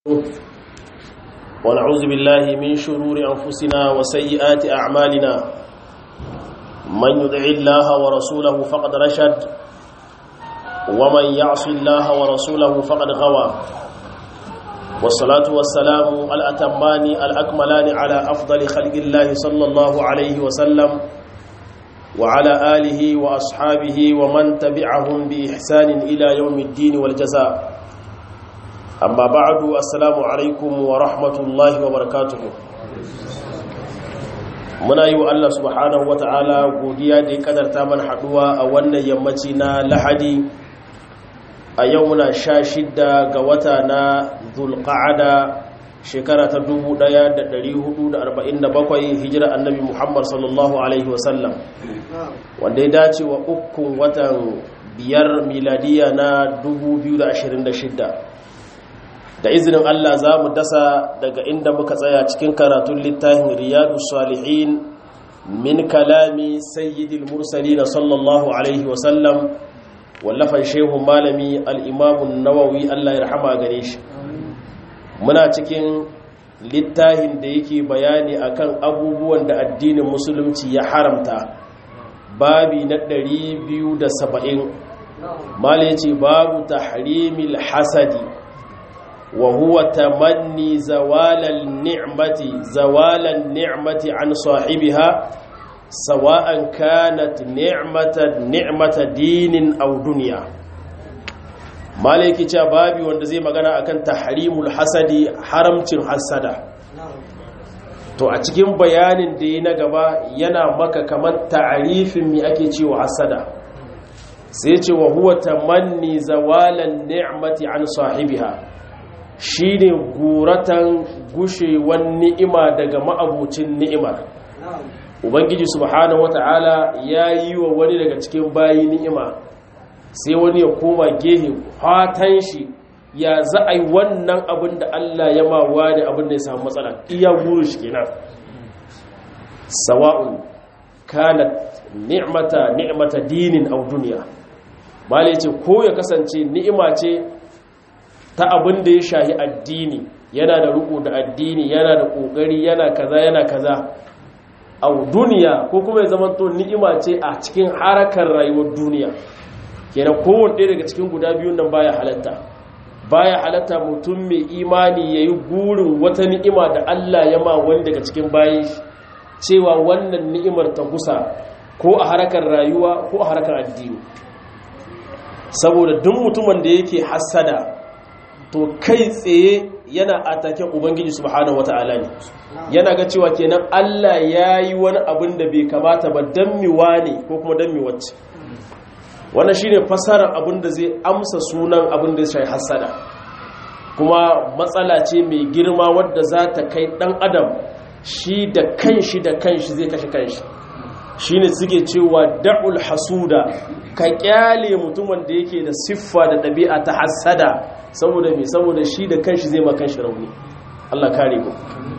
ونعوذ بالله من شرور أنفسنا وسيئات أعمالنا من يدع الله ورسوله فقد رشد ومن يعص الله ورسوله فقد غوى والصلاة والسلام الأتمان الأكملان على أفضل خلق الله صلى الله عليه وسلم وعلى آله وأصحابه ومن تبعهم بإحسان إلى يوم الدين والجزاء amma ba'adu assalamu alaikum wa rahmatullahi wa barakatuhu muna yi wa Allah subhanahu wa ta'ala godiya da ya kadarta mana haduwa a wannan yammaci na lahadi a yau muna sha shidda ga wata na zulqa'ada shekara ta 1447 hijira annabi muhammad sallallahu alaihi wasallam wanda ya dace wa ukun watan biyar miladiya na 2026 da izinin Allah za mu dasa daga inda muka tsaya cikin karatun littafin riyadu salihin min kalami sayyidil mursali na sallallahu alaihi wasallam wallafan shehun malami al'imamun nawawi Allah ya rahama gare shi muna cikin littafin da yake bayani akan abubuwan da addinin musulunci ya haramta babi na 270 mala ya ce babu tahrimil hasadi وهو تمني زوال النعمة زوال النعمة عن صاحبها سواء كانت نعمة نعمة دين أو دنيا مالك بابي wanda zai magana akan tahrimul hasadi haramcin hasada to a cikin bayanin da yi na gaba yana maka kamar ta'arifin mi ake cewa hasada sai ce wa huwa tamanni zawalan ni'mati an sahibiha shi ne guratan gushewan ni'ima daga ma'abucin ni'imar ubangiji subhanahu wata'ala ya yi wa wani daga cikin bayi ni'ima sai wani ya koma gehe fatan shi ya za a yi wannan abin da allah ya mawa da abin da ya samu matsala iya guru shi kenan sawa'un kanat ni'mata ni'mata dinin au duniya ba ce ko ya kasance ni'ima ce ta abin da ya shahi addini yana da ruku da addini yana da kokari yana kaza yana kaza a duniya ko kuma ya zama to ni'ima ce a cikin harakar rayuwar duniya kenan kowanne ɗaya daga cikin guda biyun nan baya halatta baya halatta mutum mai imani yayi gurin wata ni'ima da Allah ya ma wani daga cikin bayi cewa wannan ni'imar ta gusa ko a harakar rayuwa ko a harakar addini saboda duk mutumin da yake hassada to kai tsaye yana ataken ubangiji subhanahu wata'ala ne yana ga cewa kenan Allah ya yi wani abin da bai kamata ba don miwa ne ko kuma don miwacce wannan shine fasarar abin da zai amsa sunan abin da shi hasada kuma matsala ce mai girma wadda za ta kai dan adam shi da kanshi da kanshi zai kashe kanshi shine suke cewa da'ul hasuda ka kyale mutumin da yake da siffa da ɗabi'a ta hasada saboda mai saboda shi da kanshi zai makan shi rauni Allah kare ku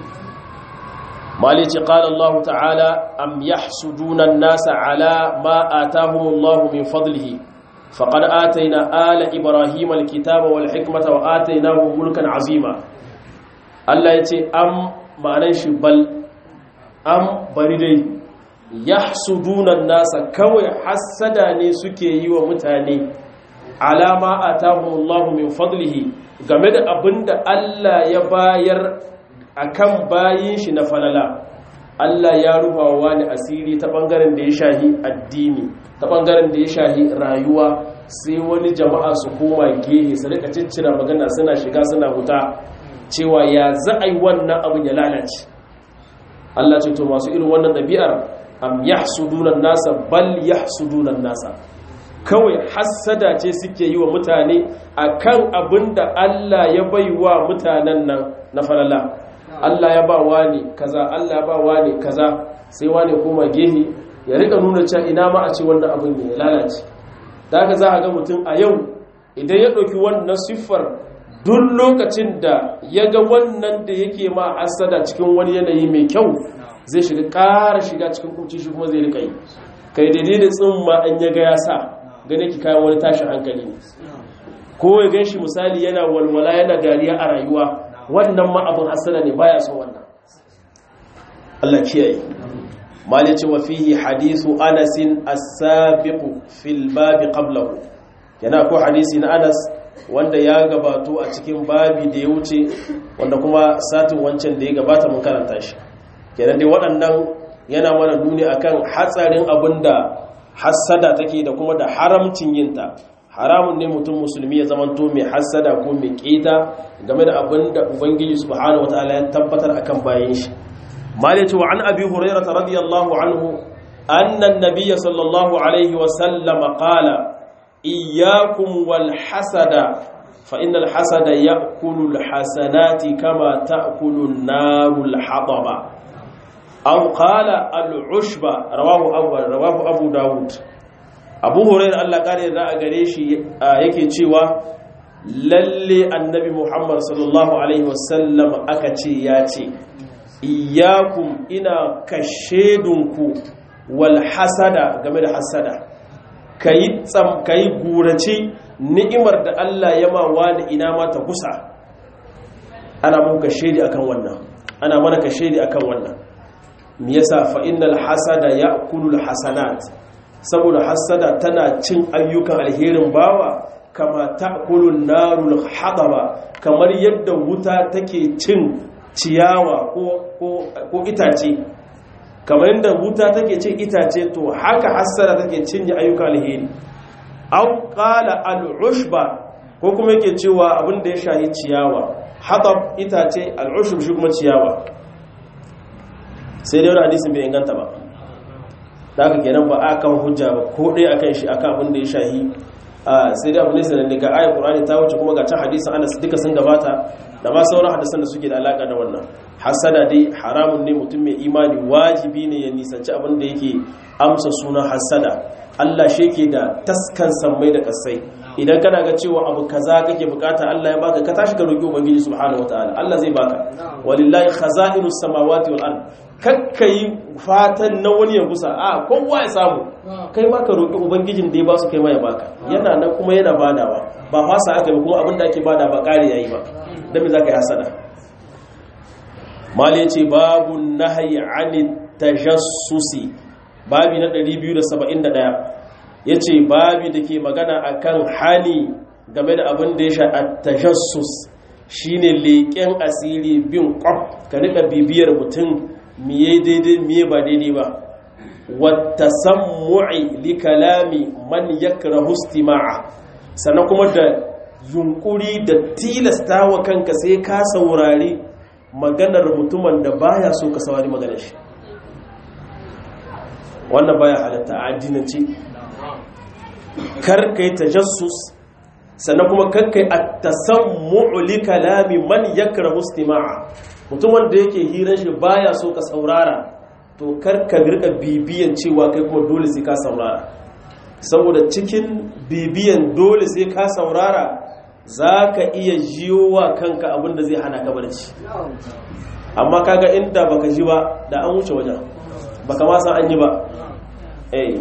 malici qala Allah ta'ala am yahsuduna an-nasa ala ma atahumullahu min fadlihi faqad atayna ala ibrahima al-kitaba wal hikmata wa atainahum mulkan azima Allah yace am ma'anan shi bal am bari dai yahsuduna an-nasa kawai hasada ne suke yi wa mutane alama atahumullahu min fadlihi game da abinda Allah ya bayar akan bayin shi na falala Allah ya rubawa ni asiri ta bangaren da ya shahi addini ta bangaren da ya shahi rayuwa sai wani jama'a su koma gehe su rika ciccira magana suna shiga suna huta cewa ya za a yi wannan abin ya lalace Allah ce to masu irin wannan ɗabi'ar am yahsudunan nasa bal yahsudunan nasa kawai hassada ce suke yi wa mutane akan abin da Allah ya bai wa mutanen nan na falala Allah ya ba wani kaza Allah ya ba wani kaza sai wani koma gehe ya rika nuna cewa ina ma a ce wannan abin ne ya lalace da haka za a ga mutum a yau idan ya ɗauki wannan siffar duk lokacin da ya ga wannan da yake ma hassada cikin wani yanayi mai kyau zai shiga ƙara shiga cikin kumci shi kuma zai rika yi kai daidai da tsimma an ya ga ya sa gane ki kayan wani tashin hankali ne ko ya gan shi misali yana walwala yana dariya a rayuwa wannan ma abin hasada ne baya so wannan Allah kiyaye mali ce wa fihi hadithu Anas as-sabiq fil bab qablahu yana ko hadisi na Anas wanda ya gabato a cikin babi da ya wuce wanda kuma satin wancan da ya gabata mun karanta shi kenan dai waɗannan yana mana nuni akan hatsarin abinda hassada take da kuma da haramcin yinta haramun ne mutum musulmi ya zamanto mai hassada ko mai keta game da abinda ubangiji subhanahu wataala ya tabbatar akan bayan shi malatu wa an abi hurairah radiyallahu anhu anna an-nabiy sallallahu alaihi wa sallam qala iyyakum wal hasada fa innal hasada ya'kulu al-hasanati kama ta'kulu an-naru al-hadaba aw qala al-ushba rawahu abu rawahu abu daud abu hurairah Allah kare da a gare shi yake cewa lalle annabi muhammad sallallahu alaihi wasallam aka ce ya ce iyakum ina kashedunku wal hasada game da hasada kayi tsam kayi gurace ni'imar da Allah ya ma wani ina ma ta kusa ana mun kashedi akan wannan ana mana kashedi akan wannan me yasa fa innal hasada ya'kulu hasanat saboda hasada tana cin ayyukan alherin bawa kama ta'kulu narul hadaba kamar yadda wuta take cin ciyawa ko ko ko itace kamar yadda wuta take cin itace to haka hasada take cinye ayyukan alheri aw qala al-ushba ko kuma yake cewa abin da ya shahi ciyawa hadab itace al-ushb shi kuma ciyawa sai dai wani hadisin bai inganta ba da aka kenan ba a kan hujja ba ko ɗaya akan shi akan abin da ya shahi sai dai abin da sanar daga ayat qur'ani ta wuce kuma ga can hadisin anas duka sun gabata da ma sauran hadisan da suke da alaka da wannan hasada dai haramun ne mutum mai imani wajibi ne ya nisanci abin da yake amsa sunan hasada Allah shi ke da taskan sammai da kasai idan kana ga cewa abu kaza kake bukata Allah ya baka ka tashi ka roki ubangiji subhanahu wataala Allah zai baka walillahi khaza'inus samawati wal ard kakkai fatan na wani ya gusa a kowa ya samu kai ma ka roki ubangijin da ya ba su kai ma ya baka yana nan kuma yana badawa ba fasa aka ba kuma abin da ake bada ba kare yayi ba dan me zaka yi hasada mali yace babu nahyi anit tajassusi babi na 271 ya ce babi da ke magana akan hali game da abin da ya sha a tajassus shi ne leƙen asiri bin ƙwaf ka rika bibiyar mutum miye daidai miye ba daidai ba wata sammu'i li kalami man yakra hustima'a sannan kuma da yunkuri da tilasta wa kanka sai ka saurari maganar mutumin da baya so ka saurari maganar shi wannan baya halatta a addinance kar kai tajassus sannan kuma kar kai at-tasammu'u li kalami man yakrahu istima'a mutum wanda yake hirar shi baya so ka saurara to kar ka rika bibiyan cewa kai kuma dole sai ka saurara saboda cikin bibiyan dole sai ka saurara zaka iya jiyowa kanka abinda zai hana ka barci amma kaga inda baka ji ba da an wuce wajen baka ma san an yi ba eh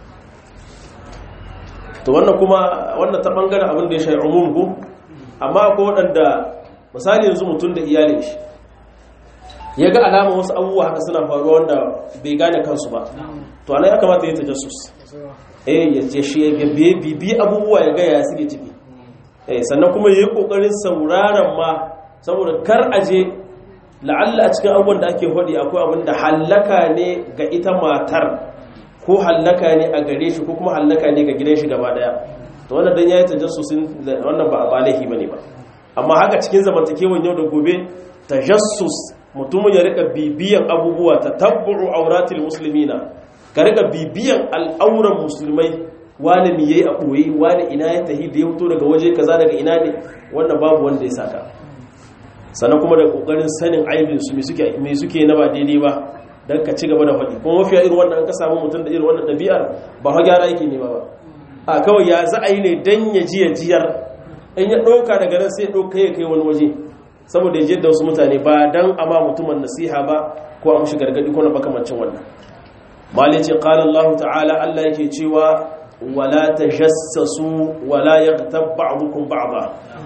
to wannan kuma wannan ta bangaren abin da ya shayi umum ko amma ko waɗanda misali yanzu mutum da iyalin shi ya ga alama wasu abubuwa haka suna faruwa wanda bai gane kansu ba to anan ya kamata ya tajassus eh ya ce shi ya bibi abubuwa ya ga ya suke ciki eh sannan kuma yayi kokarin sauraron ma saboda kar aje la'alla a cikin abubuwan da ake hodi akwai abin da hallaka ne ga ita matar ko hallaka ne a gare shi ko kuma hallaka ne ga gidan shi gaba daya to wannan dan yayi tajassusin wannan ba ba laifi bane ba amma haka cikin zamantakewan yau da gobe tajassus mutumin ya rika bibiyan abubuwa tatabbu'u auratil muslimina ka rika bibiyan al'auran musulmai wani mi yayi a boye wani ina ya tahi da ya fito daga waje kaza daga ina ne wannan babu wanda ya saka sannan kuma da kokarin sanin aibin su me suke me suke na ba daidai ba don ka ci gaba da faɗi kuma mafiya irin wannan ka samu mutum da irin wannan ɗabi'ar ba ha gyara yake nema ba a kawai ya za a yi ne don ya ji ya jiyar in ya ɗauka daga nan sai ɗauka ya kai wani waje saboda ya je da wasu mutane ba don a ma mutumin nasiha ba ko a mushi gargaɗi ko na makamancin wannan malin ce qala Allah ta'ala Allah yake cewa wala tajassasu wala yaghtab ba'dukum ba'da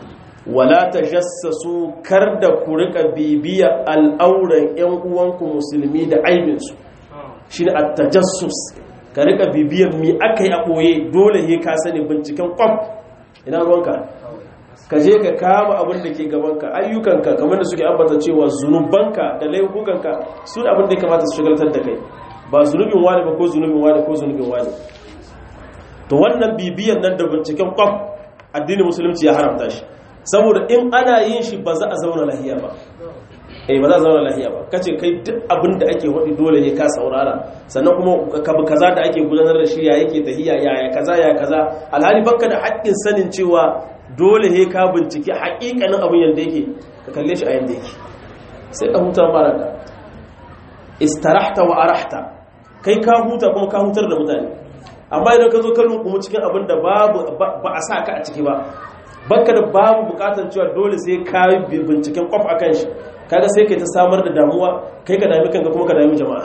wala tajassasu kar da ku rika bibiya al'auran ƴan uwanku musulmi da aibinsu shine at-tajassus ka rika bibiyar mi aka yi a ɓoye dole he ka sani binciken kwam ina ruwanka ka je ka kama abin da ke gabanka ayyukanka kamar da suke ambata cewa zunubanka da laifukanka su abin da ya kamata su shigaltar da kai ba zunubin wani ba ko zunubin wani ko zunubin wani to wannan bibiyar nan da binciken kwam addinin musulunci ya haramta shi saboda in ana yin shi ba za a zauna lahiya ba eh ba za a zauna lahiya ba kace kai duk abin da ake wadi dole ne ka saurara sannan kuma kabu kaza da ake gudanar da shi ya yake tahiya ya ya kaza ya kaza alhali bakka da haƙƙin sanin cewa dole he ka bincike haƙiƙanin abin yanda yake ka kalle shi a yanda yake sai ka huta mara da istarahta wa arahta kai ka huta kuma ka hutar da mutane amma idan ka zo ka lunkumu cikin abin da babu ba a sa ka a ciki ba baka da babu bukatar cewa dole sai ka binciken kwaf a kan shi kaga sai kai ta samar da damuwa kai ka dami kanka kuma ka dami jama'a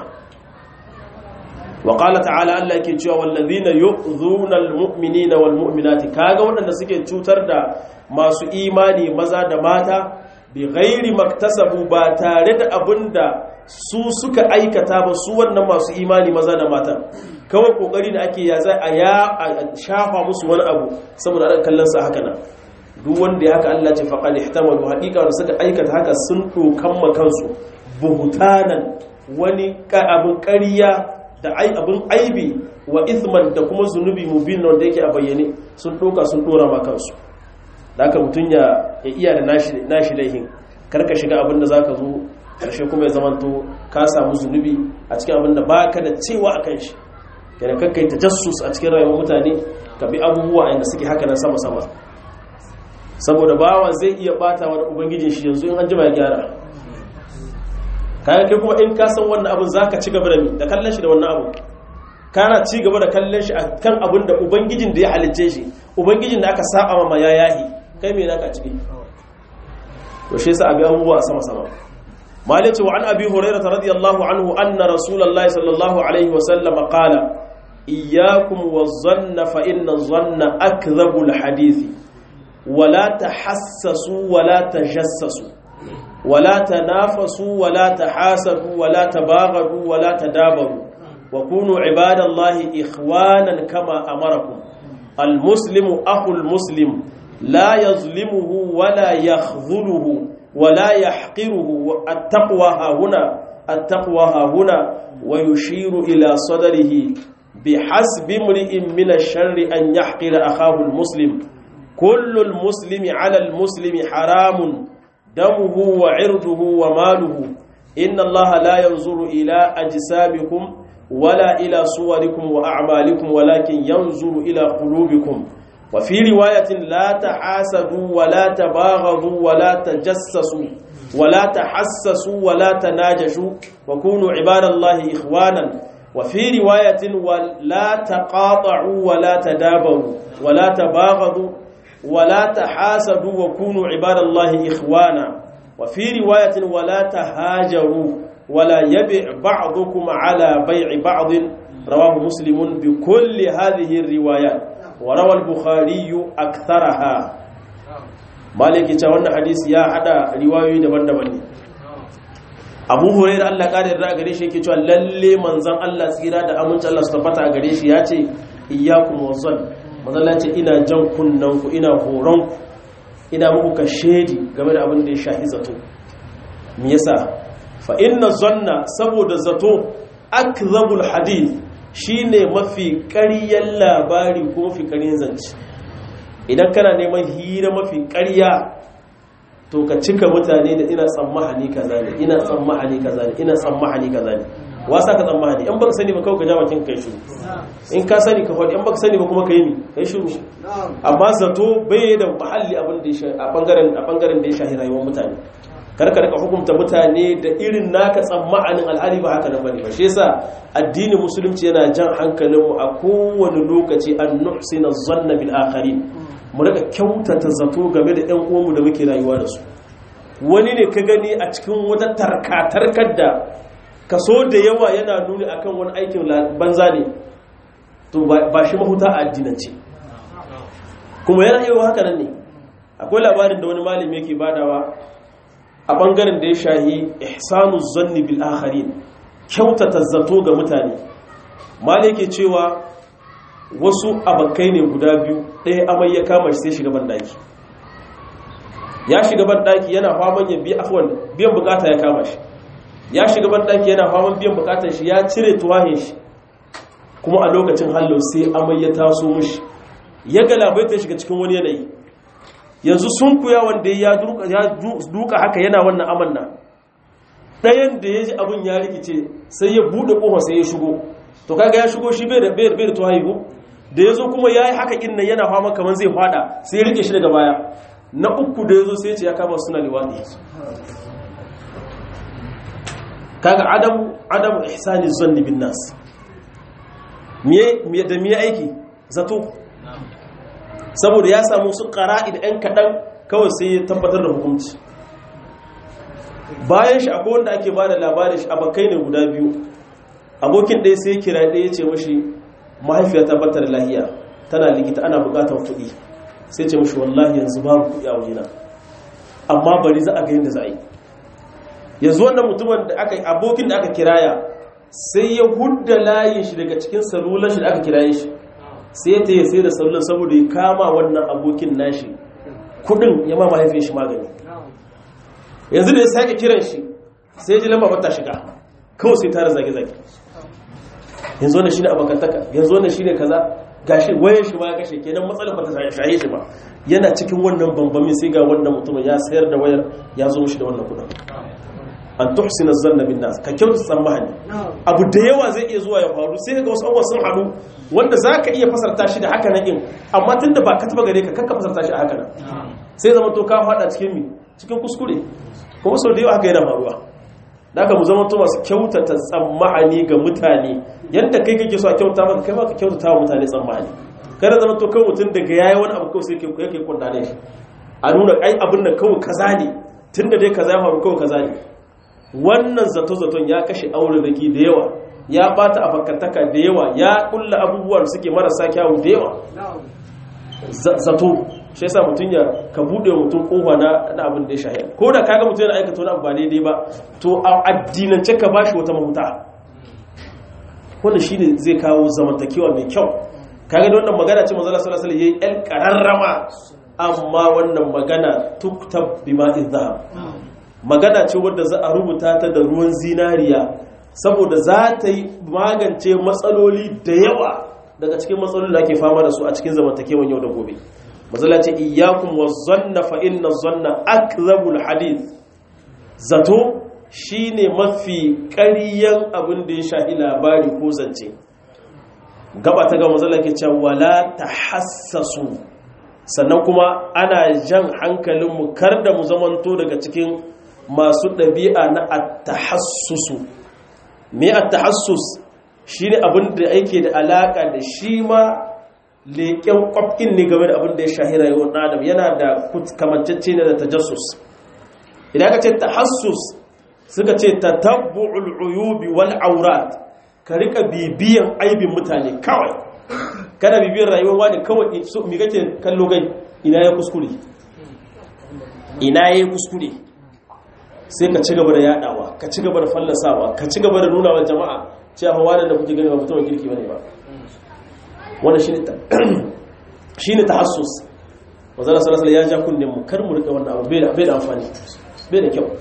wa qala ta'ala Allah yake cewa wallazina yu'zuna almu'minina walmu'minati kaga waɗanda suke cutar da masu imani maza da mata bi ghairi maktasabu ba tare da abinda su suka aikata ba su wannan masu imani maza da mata kawai kokari da ake ya zai a ya shafa musu wani abu saboda ana kallon sa haka nan duk wanda ya haka Allah ce faqad ihtamalu haqiqa da suka aikata haka sun dokan makansu buhutanan wani abin ƙarya da ai abin aibi wa ithman da kuma zunubi mubin wanda yake a bayyane sun doka sun dora ma kansu da haka mutun ya iya da nashi nashi laihin karka shiga abin da zaka zo karshe kuma ya zamanto ka samu zunubi a cikin abin da baka da cewa akan shi kenan kakkai tajassus a cikin rayuwar mutane ka bi abubuwa inda suke haka nan sama sama saboda bawa zai iya bata wa ubangijin shi yanzu in an jima ya gyara kayan kai kuma in ka san wannan abin zaka ci gaba da mi da kallon shi da wannan abin kana ci gaba da kallon shi kan abin da ubangijin da ya halicce shi ubangijin da aka saba ma ya yahi kai me naka ciki to shi yasa abi abubuwa sama sama malice wa an abi hurairah radiyallahu anhu anna rasulullahi sallallahu alaihi wa sallam qala iyyakum waz-zanna fa inna az-zanna akdhabu al-hadithi ولا تحسسوا ولا تجسسوا ولا تنافسوا ولا تحاسدوا ولا تباغضوا ولا تدابروا وكونوا عباد الله إخوانا كما أمركم المسلم أخو المسلم لا يظلمه ولا يخذله ولا يحقره التقوى ها هنا التقوى ها هنا ويشير إلى صدره بحسب امرئ من الشر أن يحقر أخاه المسلم كل المسلم على المسلم حرام دمه وعرضه وماله إن الله لا ينظر إلى أجسامكم ولا إلى صوركم وأعمالكم ولكن ينظر إلى قلوبكم وفي رواية لا تحاسدوا ولا تباغضوا ولا تجسسوا ولا تحسسوا ولا تناجشوا وكونوا عباد الله إخوانا وفي رواية ولا تقاطعوا ولا تدابروا ولا تباغضوا ولا تحاسدوا وكونوا عباد الله إخوانا وفي رواية ولا تهاجروا ولا يبع بعضكم على بيع بعض رواه مسلم بكل هذه الروايات وروى البخاري أكثرها مالك يتوانا حديث يا حدا رواية دبن دبن abu hurairu allah ƙarin da gare shi yake cewa lalle manzan allah tsira da aminci allah su tabbata a gare shi ya ce iyakun wasan mazalla ce ina jan kunnanku ina horonku ina muku ka shedi game da abin da ya shahi zato me yasa fa inna zanna saboda zato akzabul hadith shine mafi ƙaryan labari ko mafi ƙaryan zance idan kana neman hira mafi ƙarya to ka cika mutane da ina tsammahani kaza ne ina tsammahani kaza ne ina tsammahani kaza ne wasa ka tsammahani in baka sani ba kawai ka ja bakin kai shiru in ka sani ka faɗi in baka sani ba kuma ka yi mi kai shiru amma zato bai da mahalli abin da a bangaren a bangaren da ya shahi rayuwar mutane kar ka rika hukunta mutane da irin naka tsammanin al'ali ba haka nan bane ba shi yasa addinin musulunci yana jan hankalin mu a kowane lokaci an nuhsina zanna bil akharin mu rika kyautata zato game da ƴan uwanmu da muke rayuwa da su wani ne ka gani a cikin wata tarkatarkar da kaso da yawa yana nuni akan wani aikin banza ne to ba shi mahuta a addinance kuma yana iya haka nan ne akwai labarin da wani malami yake badawa a bangaren da ya shahi ihsanu zanni bil akharin kyautata zato ga mutane malai yake cewa wasu abakai ne guda biyu ɗaya amai ya kama shi sai shiga bandaki ya shiga bandaki yana faman ya biya afwan biyan bukata ya kama shi ya shiga bandaki yana faman biyan bukatar shi ya cire tuwahin shi kuma a lokacin hallo sai amai ya taso mushi ya galabaita shiga cikin wani yanayi yanzu sun kuya wanda ya duka haka yana wannan amanna ɗayan da ya ji abin ya rikice sai ya buɗe ƙofa sai ya shigo to kaga ya shigo shi bai da bai da tuwahi ko da ya zo kuma ya yi haka inna yana fama kamar zai fada sai ya rike shi daga baya na uku da ya zo sai ya ce ya kama suna liwaɗi kaga adamu adamu ihsani zanni bin nas me da me aiki zato saboda ya samu su ƙara'i da ‘yan kaɗan kawai sai ya tabbatar da hukunci bayan shi akwai wanda ake ba da labarin shi abokai ne guda biyu abokin ɗaya sai kira ɗaya ce mashi mahaifiya tabbatar da lahiya tana likita ana buƙatar kuɗi sai ce mashi wallahi yanzu babu kuɗi a wajena amma bari za a ga yadda za a yi yanzu wannan mutumin da aka abokin da aka kiraya sai ya hudda layin shi daga cikin salular shi da aka kiraye shi sai ya taya sai da sallar saboda ya kama wannan abokin nashi kudin ya ma mahaifin shi magani yanzu da ya sake kiran shi sai ji lamba bata shiga kawai sai tara zage-zage yanzu wannan shine abokantaka yanzu wannan shine kaza gashi wayar shi ma ya kashe kenan matsalar bata shaye shi ba yana cikin wannan bambamin sai ga wannan mutumin ya sayar da wayar ya zo mishi da wannan kudin an tuhsina zanna bin nas ka kyautu tsammani abu da yawa zai iya zuwa ya faru sai ga wasu abubuwa sun haɗu wanda za ka iya fasarta shi da haka nan in amma tun da ba ka taba gare ka kakka fasarta shi a haka nan sai zama to ka faɗa cikin mi cikin kuskure kuma sau da yawa haka yana faruwa da aka mu zama to masu kyautata tsammani ga mutane yadda kai kake so a kyauta maka kai ma ka kyautata wa mutane tsammani kada zama to kawai mutum daga yayi wani abu kawai sai yake kundane shi a nuna ai abin nan kawai kaza ne tun da dai kaza ya faru kawai kaza ne wannan zato-zaton ya kashe auraraki da yawa ya bata a fakataka da yawa ya kulla abubuwan suke marasa kyawu da yawa zato shi yasa mutum ya ka bude wa mutum kowa na abin da ya shahi ko da kaga mutum yana aikata wani abu ba daidai ba to a addinance ka bashi wata mahuta wannan shine zai kawo zamantakewa mai kyau kaga da wannan magana ce manzo Allah sallallahu alaihi wasallam yayi el qararrama amma wannan magana tuktab bima idhab magana ce wadda za a rubuta ta da ruwan zinariya saboda za ta yi magance matsaloli da yawa daga cikin matsaloli da ake fama da su a cikin zamantakewan yau da gobe matsala ce iyakun wa zanna fa inna zanna akzabul hadith zato shine mafi ƙaryan abin da ya shahi labari ko zance gaba ta ga matsala ke cewa wala tahassasu sannan kuma ana jan hankalinmu kar da mu zamanto daga cikin masu ɗabi'a na attahassusu me attahassus shi ne abin da yake da alaƙa da shi ma leƙen ƙwafin ne game da abin da ya shahira yawon adam yana da kamancacce ne da tajassus idan ka ce tahassus suka ce ta tabbu'ul uyubi wal aurat ka rika bibiyan aibin mutane kawai kana bibiyan rayuwar wani kawai mi kake kallo gai ina ya kuskure ina ya kuskure sai ka ci gaba da yadawa ka ci gaba da fallasawa ka ci gaba da nuna wa jama'a cewa wani da kuke gani ba mutumin kirki bane ba wannan shine ta shine tahassus wazara sallallahu ya ja kunnen mu kar mu rika wannan abu bai da bai da amfani bai da kyau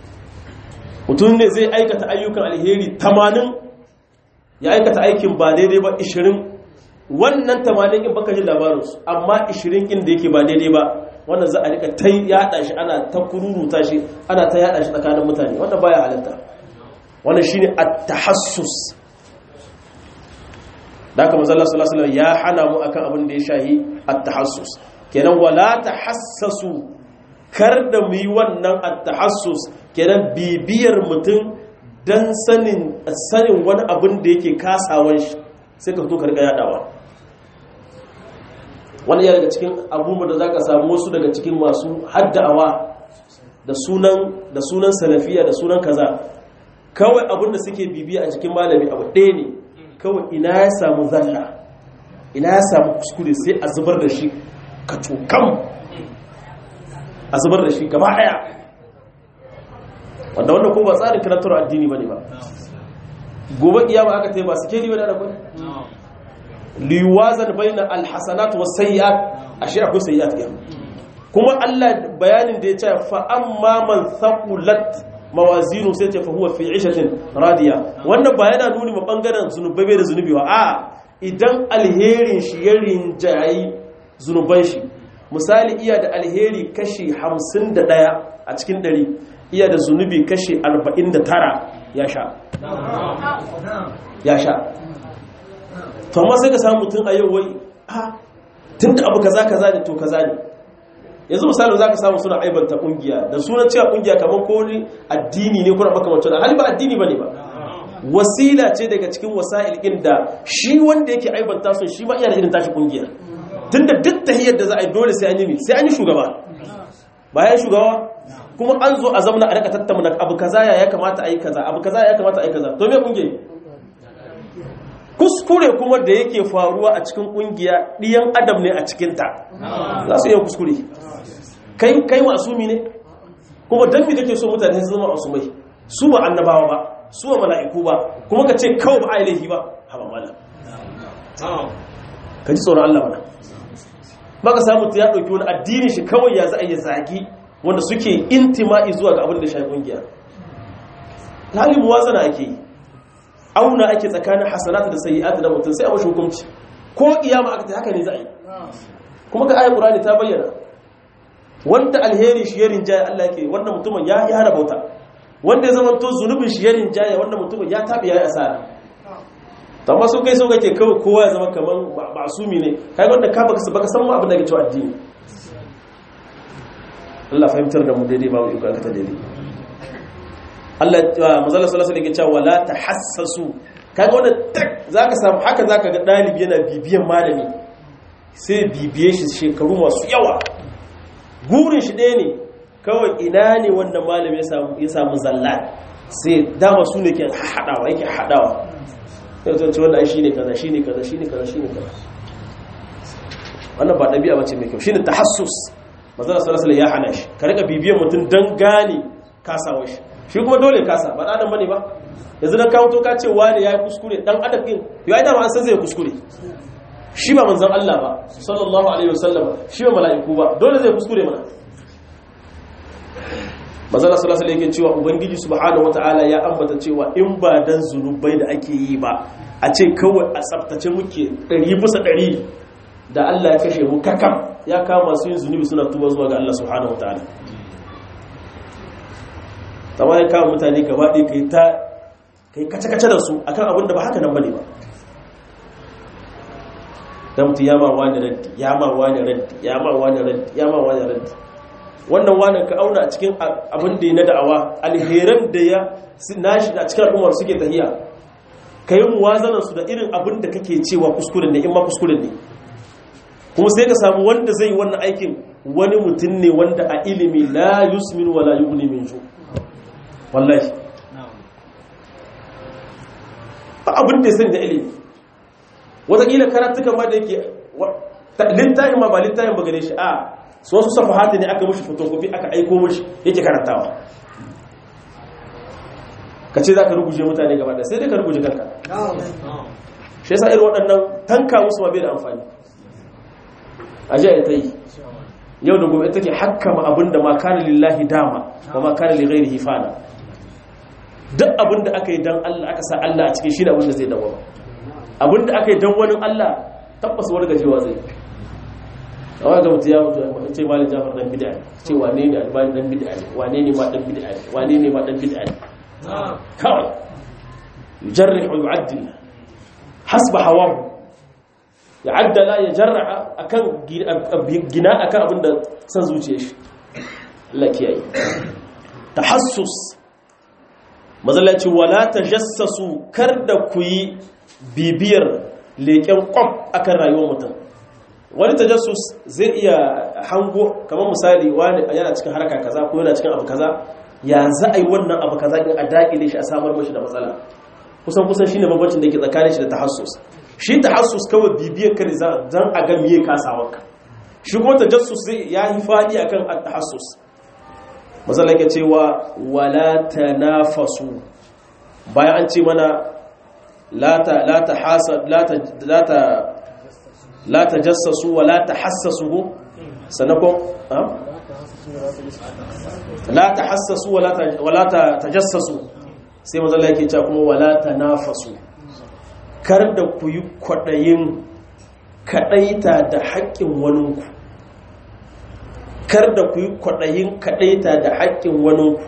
mutum ne zai aikata ayyukan alheri 80 ya aikata aikin ba daidai ba 20 wannan 80 in baka ji labarin su amma 20 in da yake ba daidai ba wannan za a rika ta yada shi ana ta kururuta shi ana ta yada shi tsakanin mutane wannan baya halitta wannan shine at-tahassus da haka manzo Allah sallallahu alaihi ya hana mu akan abin da ya shahi at-tahassus kenan wala tahassasu kar da mu yi wannan at-tahassus kenan bibiyar mutum dan sanin sanin wani abin da yake kasawan shi sai ka fito ka riga yadawa wani ya daga cikin abubuwan da za ka samu wasu daga cikin masu hadda'awa da sunan da sunan salafiya da sunan kaza kawai abin da suke bibiya a cikin malami abu ɗaya ne kawai ina ya samu zalla ina ya samu kuskure sai a zubar da shi ka cokan a zubar da shi gaba daya wanda wannan ko ba tsarin karantar addini bane ba gobe kiyama aka tayi ba su keri bane da kwai liwazan baina alhasanat was sayyi'at ashe akwai sayyi'at kiyama kuma Allah bayanin da ya ce fa amma man thaqulat mawazinu sai ce fa huwa fi 'ishatin radiya wannan ba yana nuni ma bangaren zunubai da zunubi wa a idan alherin shi ya rinjayi zunuban shi misali iya da alheri kashi 51 a cikin 100 iya da zunubi kashi 49 ya sha ya sha to amma sai ka samu mutum a yau wai ha tunda abu kaza kaza ne to kaza ne yanzu misali za ka samu suna aibanta kungiya da sunan cewa kungiya kamar ko ni addini ne kuna makamancin hali ba addini ba ne ba wasila ce daga cikin wasa'il ɗin da shi wanda yake aibanta sun shi ma iya da irin tashi kungiya tunda duk tahiyar da za a yi dole sai an yi sai an yi shugaba bayan shugaba kuma an zo a zamana a rika tattauna abu kaza ya kamata a yi kaza abu kaza ya kamata a yi kaza to me kungiya kuskure kuma da yake faruwa a cikin kungiya ɗiyan adam ne a cikinta za su iya kuskure kai kai masumi ne kuma dan me kake so mutane su zama masumai su ba annabawa ba su ba mala'iku ba kuma ka ce kawai ba a laifi ba haba malam ka ji tsoron Allah mana ba ka samu ya ɗauki wani addini shi kawai ya za a yi zagi wanda suke intima'i zuwa ga abin da shi kungiya halin muwazana ake yi auna ake tsakanin hasanatu da sayyi'atu da mutum sai a mashi hukunci ko kiyama aka ta haka ne za a yi kuma ga ayat qur'ani ta bayyana wanda alheri shi ya rinjaye Allah yake wanda mutumin ya ya rabauta wanda ya zama to zunubin shi ya rinjaye wanda mutumin ya tabi yayi asara to amma sun kai so kake kawai kowa ya zama kaman masumi ne kai wanda ka baka baka san mu abin da ke cewa addini Allah fahimtar da mu daidai ba mu iko aka ta daidai Allah mazalla sallallahu alaihi wasallam wala tahassasu kaga wanda tak zaka samu haka zaka ga dalibi yana bibiyan malami sai bibiye shi shekaru masu yawa gurin shi ɗaya ne kawai ina ne wanda malami ya samu ya samu zalla sai dama su ne ke hadawa yake hadawa sai zo ce wannan shine kaza shine kaza shine kaza shine kaza wannan ba dabi'a bace mai kyau shine tahassus mazalla sallallahu alaihi wasallam ya hana shi ka rika bibiyan mutum dan gane kasawar shi shi kuma dole kasa ba adam bane ba yanzu dan kawo to ka ce wani yayi kuskure dan adam din yayi da ma an san zai kuskure shi ba manzon Allah ba sallallahu alaihi wasallam shi ba mala'iku ba dole zai kuskure mana manzon Allah sallallahu alaihi wasallam cewa ubangiji subhanahu wataala ya ambata cewa in ba dan zunubai da ake yi ba a ce kawai a tsaftace muke 100 bisa 100 da Allah ya kashe mu kakam ya kama su yin zunubi suna tuba zuwa ga Allah subhanahu wataala zama ya kawo mutane gaba ɗaya kai ta kai kace-kace da su akan abin da ba haka nan bane ba da mutu ya ma wani raddi ya ma wani raddi ya ma wani raddi ya ma wani raddi wannan wani ka auna a cikin abin da ya na da'awa alheran da ya nashi a cikin al'ummar suke tahiya ka yi muwazanar su da irin abin da kake cewa kuskuren ne in ma kuskuren ne kuma sai ka samu wanda zai yi wannan aikin wani mutum ne wanda a ilimi la yusmin wala yughni min ju' wallahi ba abin da ya sani da ilimi wataƙila karatukan ma da yake littayin ma ba littayin ba gare shi a su wasu safahati ne aka mushi fotokofi aka aiko mushi yake karantawa ka ce za ka ruguje mutane gaba da sai dai ka ruguje kanka shi yasa irin waɗannan tanka musu ma bai da amfani a jiya ta yi yau da gobe take hakkama abin da ma kana lillahi dama wa ma kana li ghairihi fana duk abin da aka yi don Allah aka sa Allah a cikin shi da abin da zai dawo abin da aka yi don wani Allah tabbas wani gajewa zai a wani ga mutu ya mutu ya ce malin jafar dan bid'a ce wane ne albani dan bid'a ne wane ne ma dan bid'a ne wane ne ma dan bid'a ne kawai yujarrih wa yu'addil hasba hawahu ya addala ya jarra akan gina akan abin da san zuciyar shi Allah kiyaye tahassus mazalaci wala ta jassasu kar da ku yi bibiyar leƙen ƙwam akan rayuwar mutum wani ta jassus zai iya hango kamar misali wani yana cikin haraka kaza ko yana cikin abu kaza ya za a yi wannan abu kaza in a daƙile shi a samar mashi da matsala kusan kusan shine bambancin da ke tsakanin shi da tahassus shi tahassus kawai bibiyar kare zan a ga miye kasawarka shi kuma tajassus zai yayi fadi akan at-tahassus mazalla ke cewa wala tanafasu bayan an ce mana la ta la ta hasad la ta la ta la tajassasu wala tahassasu sanakon la tahassasu wala wala tajassasu sai mazalla yake cewa kuma wala tanafasu kar da ku yi kwadayin kadaita da haƙƙin waninku kar da ku yi kwaɗayin kaɗaita da haƙƙin waninku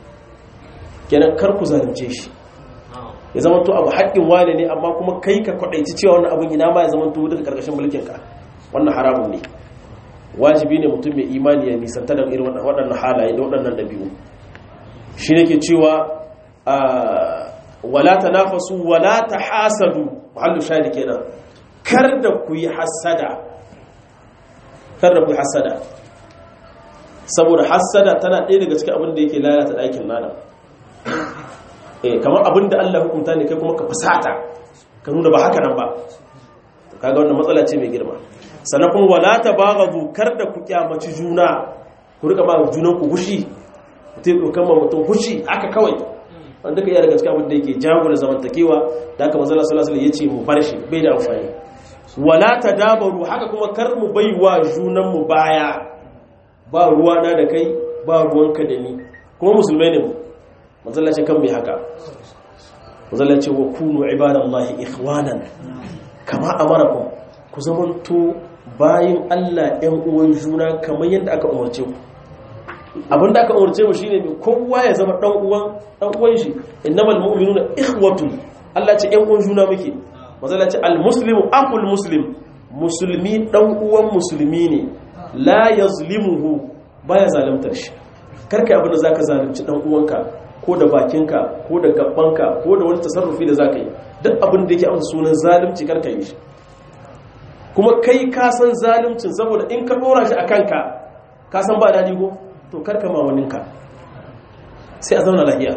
kenan kar ku zalunce shi ya zama to abu haƙƙin wane ne amma kuma kai ka kwaɗaici cewa wannan abin ina ma ya zama to duka ƙarƙashin mulkinka wannan haramun ne wajibi ne mutum mai imani ya nisanta da irin waɗannan halaye da waɗannan ɗabi'u shi ne ke cewa wala ta nafasu wala ta hasadu mahallu shahidi kenan kar da ku yi hasada kar da ku yi hasada saboda hassada tana ɗaya daga cikin abin da yake lalata ɗakin nana eh kamar abin da Allah hukunta ne kai kuma ka fusata ka nuna ba haka nan ba to kaga wannan matsala ce mai girma sannan kuma wala tabaghadu kar da ku kyamaci juna ku rika ba junan ku hushi mutum ko kan mutum hushi haka kawai wanda kai daga cikin abin da yake jagora zamantakewa da haka manzo Allah sallallahu alaihi wasallam yace mu bar shi bai da amfani wala tadabaru haka kuma kar mu baiwa junan mu baya ba ruwana da kai ba ruwanka da ni kuma musulmai ne mu mazallaci kan mai haka mazallaci wa kunu ibadallahi ikhwanan kama amarakum ku zamanto bayin Allah ɗan uwan juna kamar yadda aka umarce ku abinda aka umarce mu shine ne kowa ya zama dan uwan dan uwan shi innamal mu'minuna ikhwatun Allah ce ɗan uwan juna muke mazallaci almuslimu aqul muslim musulmi dan uwan musulmi ne la yazlimuhu baya zalimtar shi karka abin da zaka zalunci dan uwanka ko da bakinka ko da gabanka ko da wani tasarrufi da zaka yi duk abin da yake amsa sunan zalunci karka yi shi kuma kai ka san zaluncin saboda in ka dora shi akan ka ka san ba dadi ko to karka ma waninka sai a zauna lafiya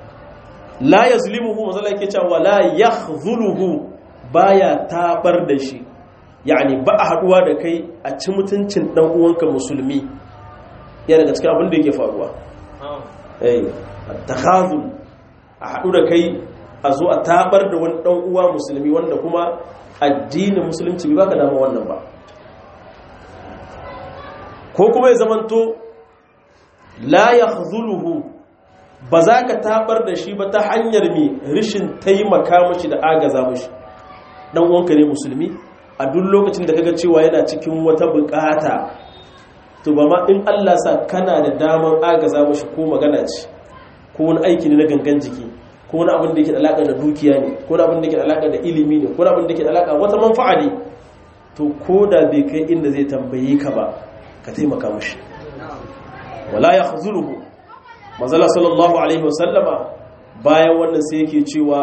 la yazlimuhu mazalla yake cewa la yakhzuluhu baya tabar da shi yani ba a haduwa da kai a ci mutuncin dan uwanka musulmi ya daga cikin abin da yake faruwa eh takhazul a hadu da kai a zo a tabar da wani dan uwa musulmi wanda kuma addinin musulunci bai baka dama wannan ba ko kuma ya zamanto la yakhzuluhu ba za ka tabar da shi ba ta hanyar mai rishin taimaka mashi da agaza mashi dan uwanka ne musulmi a duk lokacin da kaga cewa yana cikin wata bukata to ba ma in Allah sa kana da damar agaza mashi ko magana ce ko wani aiki ne na gangan jiki ko wani abin da yake da alaka da dukiya ne ko wani abin da yake da alaka da ilimi ne ko wani abin da yake da alaka wata manfa'a ne to ko da bai kai inda zai tambaye ka ba ka taimaka mashi wala yakhzuluhu manzala sallallahu alaihi wasallama bayan wannan sai yake cewa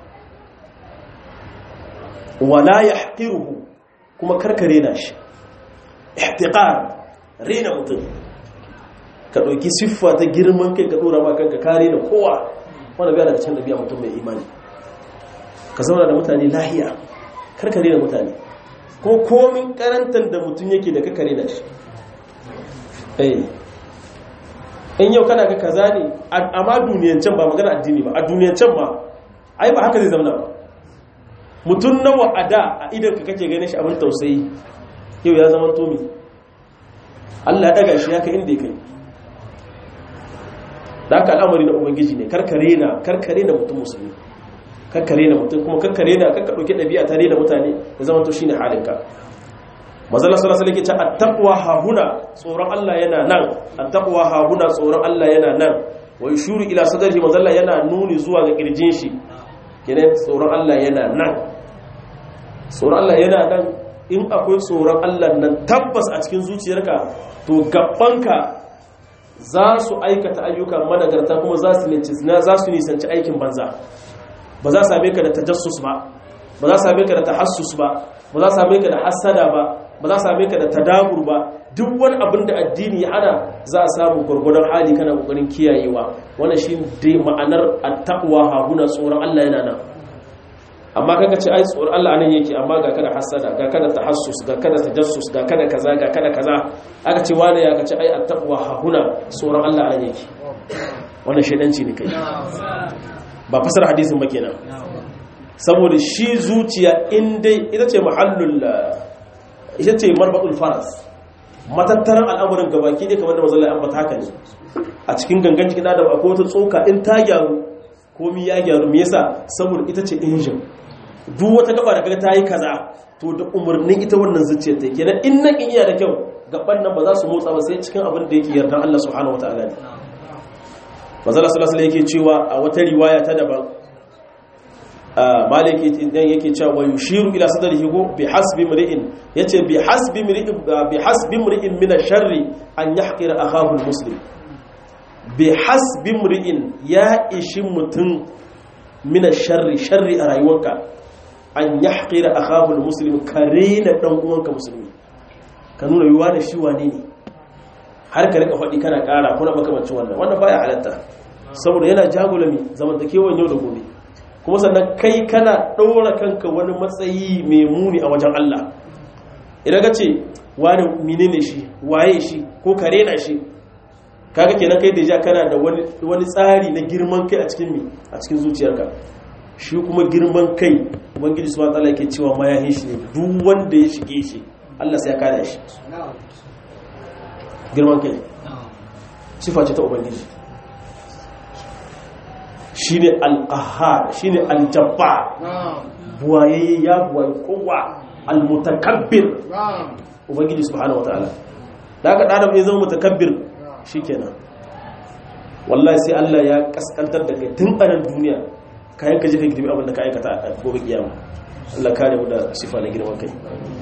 wala yahqiruhu kuma karkare na shi ihtiqar rena mutum ka dauki siffa ta girman kai ka dora ma kanka kare na kowa wanda biya daga can da biya mutum mai imani ka zauna da mutane lahiya karkare na mutane ko komin karantar da mutum yake da kakare na shi eh in yau kana ga kaza ne amma duniyancan ba magana addini ba a duniyancan ma ai ba haka zai zama ba mutum nawa a da a idan ka kake ganin shi abin tausayi yau ya zama tomi Allah ya daga shi ya kai inda ya kai da aka al'amari na ubangiji ne karkare na karkare na mutum musulmi karkare na mutum kuma karkare na karka ɗauki ɗabi'a tare da mutane ya zama to shi ne halinka mazala sallallahu alaihi wasallam ke attaqwa hahuna tsoron Allah yana nan attaqwa hahuna tsoron Allah yana nan wa yushuru ila sadrihi mazalla yana nuni zuwa ga kirjin shi kenan tsoron Allah yana nan tsoron Allah yana nan in akwai tsoron Allah nan tabbas a cikin zuciyarka to gabanka za su aikata ayyuka managarta kuma za su za su nisanci aikin banza ba za same ka da tajassus ba ba za same ka da tahassus ba ba za same ka da hasada ba ba za same ka da tadabur ba duk wani abin da addini ya hana za a samu gwargwadon hali kana kokarin kiyayewa wannan shi dai ma'anar attaqwa hahuna tsoron Allah yana nan amma kaga ce ai tsoron Allah anan yake amma ga kada hasada ga kada tahassus ga kada tajassus ga kada kaza ga kada kaza aka ce wani ya kace ai attaqwa hahuna tsoron Allah anan yake wannan shedanci ne kai ba fasar hadisin ba kenan saboda shi zuciya in dai ita ce mahallul ita ce marbatul faras matattaran al'amuran gabaki ne kamar da mazalla an bata haka ne a cikin gangan cikin adam akwai wata tsoka in ta gyaru komi ya gyaru me yasa saboda ita ce injin duk wata gaba da kaga ta yi kaza to da umarnin ita wannan zuciyar ta kenan in nan in iya da kyau gaban nan ba za su motsa ba sai cikin abin da yake yardan Allah subhanahu wataala ne manzala sallallahu alaihi yake cewa a wata riwaya ta daban maliki idan yake cewa wa yushiru ila sadrihi go bi hasbi mri'in yace bi hasbi mri'in bi hasbi mri'in min ash-sharri an yahqira akahu al-muslim bi hasbi mri'in ya ishi mutun min ash-sharri sharri a rayuwarka an yahqira akahu al-muslim karena dan uwanka musulmi ka nuna yuwa da shi wane ne har ka rika faɗi kana ƙara kuna makamancin wannan wannan baya halatta saboda yana jagulami zamantakewan yau da gobe kuma sannan kai kana ɗora kanka wani matsayi mai muni a wajen Allah idan ka ce wani menene shi waye shi ko kare na shi kaga kenan kai deja kana da wani tsari na girman kai a cikin mi a cikin zuciyarka shi kuma girman kai ubangiji subhanahu wataala yake cewa mayahin shi ne duk wanda ya shige shi Allah sai ya kada shi girman kai sifa ce ta ubangiji shi ne al'ahar shi ne aljabba buwaye ya buwaye kowa almutakabbir ubangiji subhanahu wata'ala da aka ɗadam ya zama mutakabbir shi kenan wallahi sai Allah ya kaskantar da kai tun anan duniya kayan ka jika girbi abinda ka aikata a gobe kiyama Allah kare mu da sifa na girman kai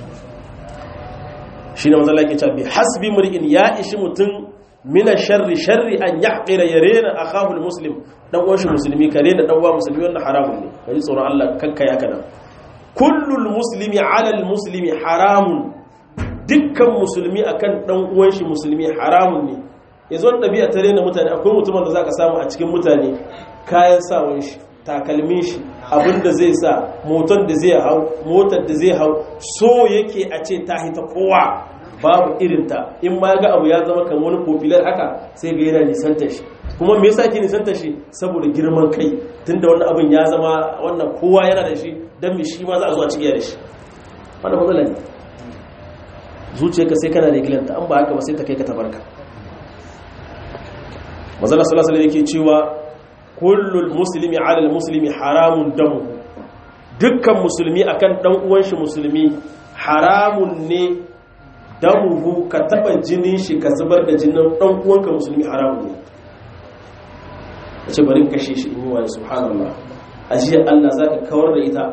shi ne mazala ke cewa bi hasbi mur'in ya ishi mutum mina sharri sharri an yahqira yarena akahu muslim dan uwan shi musulmi kare da dan uwa musulmi wannan haramun ne kai tsoron Allah kanka ya kana kullul muslimi ala al muslimi haramun dukkan musulmi akan dan uwan shi musulmi haramun ne yanzu wannan dabi'a ta rena mutane akwai mutumin da zaka samu a cikin mutane kayan sawan shi takalmin shi abinda zai sa motar da zai hau motar da zai hau so yake a ce ta hita kowa babu irinta in ma ga abu ya zama kamar wani popular haka sai ga yana nisantar shi kuma me yasa ke nisantar shi saboda girman kai tunda wannan abin ya zama wannan kowa yana da shi dan me shi ma za a zo a cikiya da shi wannan matsala ne zuciyarka sai kana da gilanta an ba haka ba sai ta kai ka tabarka manzala sallallahu alaihi yake cewa kullul muslimi ala muslimi haramun damu dukkan musulmi akan dan uwan shi musulmi haramun ne damuhu ka taba jinin shi ka zubar da jinin dan uwanka musulmi haramun ne ce bari kashe shi in yi wani subhanallah ajiya Allah zaka kawar da ita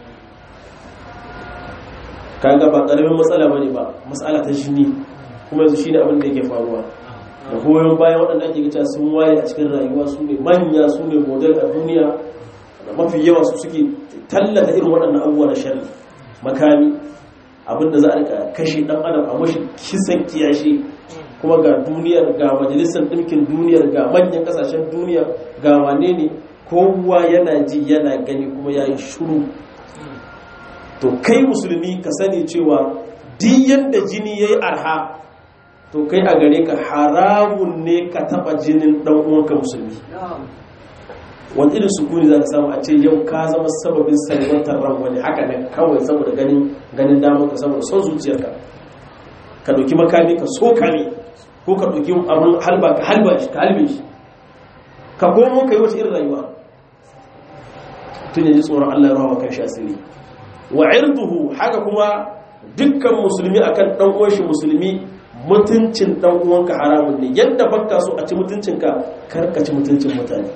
kaga ba karamin matsala bane ba matsala ta jini kuma yanzu shine abin da yake faruwa da goyon bayan waɗanda ake gita sun waye a cikin rayuwa su ne manya su ne model a duniya da mafi yawa su suke tallata irin waɗannan abubuwa na shari makami abinda za a rika kashe ɗan adam a mashi kisan kiyashi kuma ga duniyar ga majalisar ɗinkin duniyar ga manyan ƙasashen duniya ga wane ne kowa yana ji yana gani kuma ya yi shuru to kai musulmi ka sani cewa duk yadda jini ya yi arha to kai a gare ka haramun ne ka taba jinin dan uwanka musulmi wani irin sukuni za ka samu a ce yau ka zama sababin salwantar ran wani haka ne kawai saboda ganin ganin damar ka saboda son zuciyarka ka ɗauki makami ka so kame ko ka ɗauki abin halba ka halba shi ka halbe shi ka komo ka yi wata irin rayuwa tun yanzu tsoron Allah ya rawa kan shi asiri wa irduhu haka kuma dukkan musulmi akan dan uwan shi musulmi mutuncin dan uwanka haramun ne yadda bakka so a ci mutuncinka karka ci mutuncin mutane